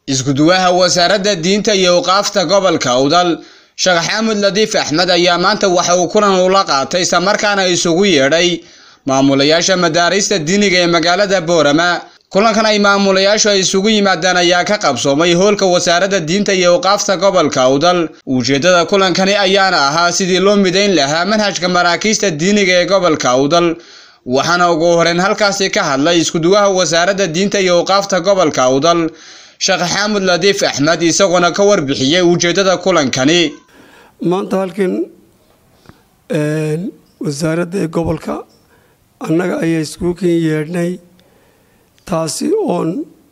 iskuduwaha wasaaradda diinta iyo awqaafta gobolka awdal sheekh xaamud ladiif axmed ayaa maanta waxa uu kulan ula qaatay islamarkaana isugu yeedhay maamulayaasha madaarista diiniga ee magaalada boorama kulankan ay maamulayaashu ay isugu yimaadeen ayaa ka qabsoomay hoolka wasaaradda diinta iyo awqaafta gobolka awdal ujeeddada kulankani ayaana ahaa sidii loo midayn lahaa manhajka maraakiista diiniga ee gobolka awdal waxaana ugu horeyn halkaasi ka hadlay iskuduwaha wasaaradda diinta iyo awqaafta gobolka awdal sheekh xaamud ladiif axmed isagoona ka warbixiyey ujeeddada kulankani maanta halkan wasaaradda ee gobolka annaga ayaa iskuukan yeedhnay taasi oon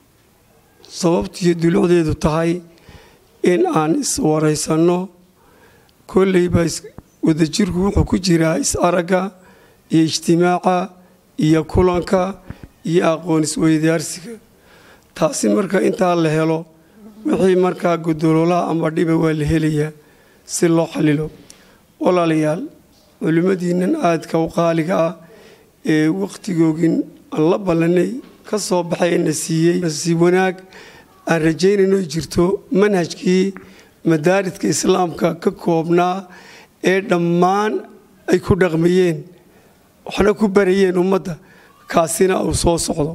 sababtiiyo dulucdeedu tahay in aan iswaraysanno kolleyba wadajirku wuxuu ku jiraa is-aragga iyo ijtimaaca iyo kulanka iyo aqoon isweydaarsiga taasi marka intaa la helo wixii markaa gudoloolaha ama dhiba waa la helayaa si loo xalilo walaalayaal culimmadiinnan aadka u qaaliga ah ee wakhtigoogin aan la ballanay ka soo baxay na siiyey nasiib wanaag aan rajaynayno jirto manhajkii madaaridka islaamka ka koobnaa ee dhammaan ay ku dhaqmayeen waxna ku barayeen ummadda kaasina uu soo socdo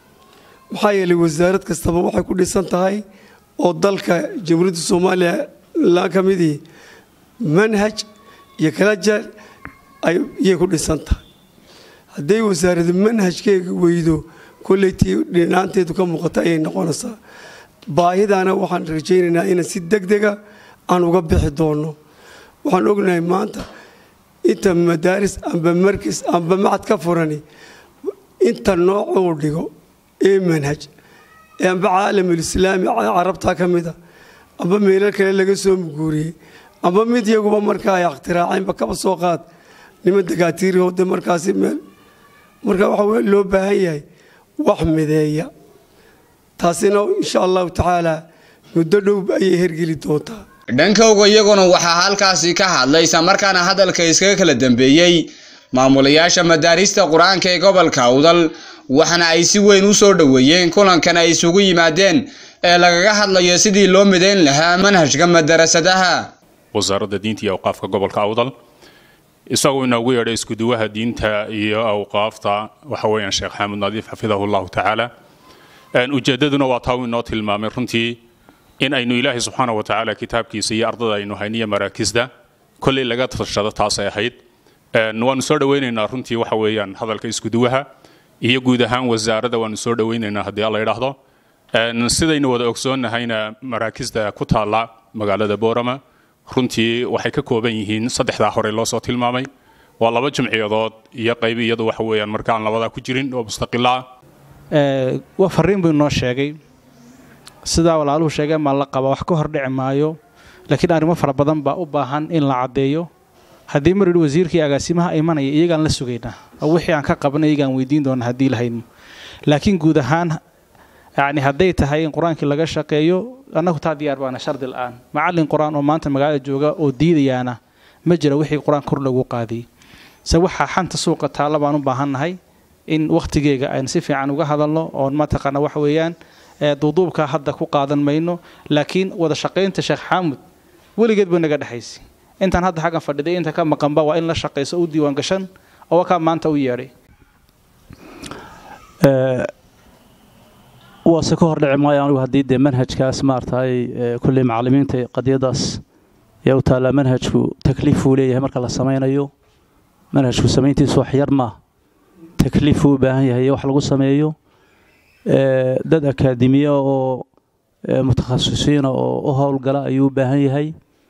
maxaa yeelay wasaarad kastaba waxay ku dhisan tahay oo dalka jamhuuriyadda soomaaliya la ka midii manhaj iyo kala jeer ayay ku dhisan tahay hadday wasaaradda manhajkeega weydo koleytii dhinaanteedu ka muuqata ayay noqonaysaa baahidaana waxaan rajaynaynaa inaan si deg dega aan uga bixi doonno waxaan ognahay maanta inta madaaris amba markis amba macad ka furani inta nooc uu dhigo ee manhaj ee amba caalamulislaami carabtaa ka mida amba meelo kale laga soo muguuriyey amba mid yaguba markaa ay ikhtiraaceenba kaba soo qaad niman dakaatiirihode markaasi meel marka waxa loo baahan yahay wax mideeya taasina insha allahu tacaala muddo dhow ayay hergeli doontaa dhankowga iyaguna waxaa halkaasi ka hadlay islamarkaana hadalka iskaga kala dambeeyey maamulayaasha madaarista qur-aanka ee gobolka awdal waxaana ay si weyn u soo dhoweeyeen kulankan ay isugu yimaadeen ee lagaga hadlayo sidii loo midayn lahaa manhajka madarasadaha wasaaradda diinta iyo awqaafka gobolka awdal isagoo inoogu yeedhay iskuduwaha diinta iyo awqaafta waxa weeyaan sheekh xaamud nadiif xafidahu llahu tacaala ujeeddaduna waa taa uu inoo tilmaamay runtii in aynu ilaahay subxaana wa tacaala kitaabkiisa iyo ardada aynu hayniyo maraakisda kolley laga tashado taasay ahayd waanu soo dhowaynaynaa runtii waxa weeyaan hadalka iskuduwaha iyo guud ahaan wasaaradda waanu soo dhowaynaynaa haddii alla yidhaahdo sidaynu wada ogsoonnahayna maraakisda ku taalla magaalada boorama runtii waxay ka kooban yihiin saddexdaa hore loo soo tilmaamay waa laba jimciyadood iyo qayb iyadu waxa weeyaan markaan labadaa ku jirin oo mustaqila ah waa fariin buu inoo sheegay sidaa walaaluhu sheegeen maa la qaba wax ka hor dhici maayo laakiin arrimo fara badan baa u baahan in la caddeeyo haddii mar yidhi wasiirkii agaasimaha imanaya iyagaan la sugaynaa wixii aan ka qabna iyagaan weydiin doona haddii lahayno laakiin guud ahaan yacni hadday tahay in qur-aankii laga shaqeeyo annagu taa diyaar baana shardi la-aan macallin qur-aan oo maanta magaalada jooga oo diidayaana ma jira wixii qur-aan kor lagu qaadiyey se waxaa xanta suuqa taalla baan u baahannahay in wakhtigeega aynu si fiican uga hadalno oon mataqaana waxa weeyaan duuduubka hadda ku qaadan mayno laakiin wada shaqaynta sheekh xaamud weligeed ba naga dhexaysay intaan hadda xaggan fadhiday inta ka maqanba waa in la shaqayso u diiwaan gashan oo wakaa maanta u yeedhay waase ka hor dhici maayo anigu haddii dee manhajkaas maaragtay kulley macallimiinta qadiyadaas yaa u taallaa manhajku takliifuu leeyahay marka la samaynayo manhajku samayntiisu wax yar maa takliifuu u baahan yahay wax lagu sameeyo dad akaademiya oo mutakhasisiina oo u howlgala ayuu u baahan yahay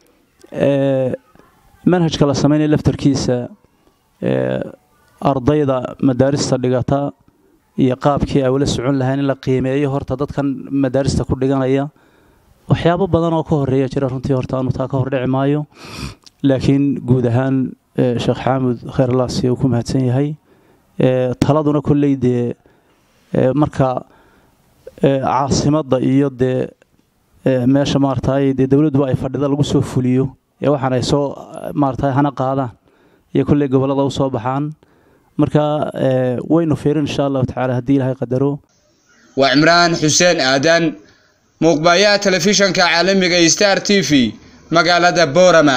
manhajka la samaynaya laftarkiisa ardayda madaarista dhigata iyo qaabkii ay ula socon lahayn in la qiimeeyo horta dadkan madaarista ku dhiganaya waxyaabo badan oo ka horeeya jira runtii horta aanu taa ka hordhici maayo laakiin guud ahaan sheekh xaamud kheyrlaasi uu ku mahadsan yahay taladuna kolley dee marka caasimadda iyo dee meesha maaragtay dee dowladduba ay fadhida lagu soo fuliyo ee waxaan ay soo maaragtay hana qaadaan iyo kolley gobollada u soo baxaan marka waynu fiirin insha allahu tacaala haddii ilaahay qadaro waa cimraan xuseen aadan muuqbaayaha telefishanka caalamiga star t v magaalada boorama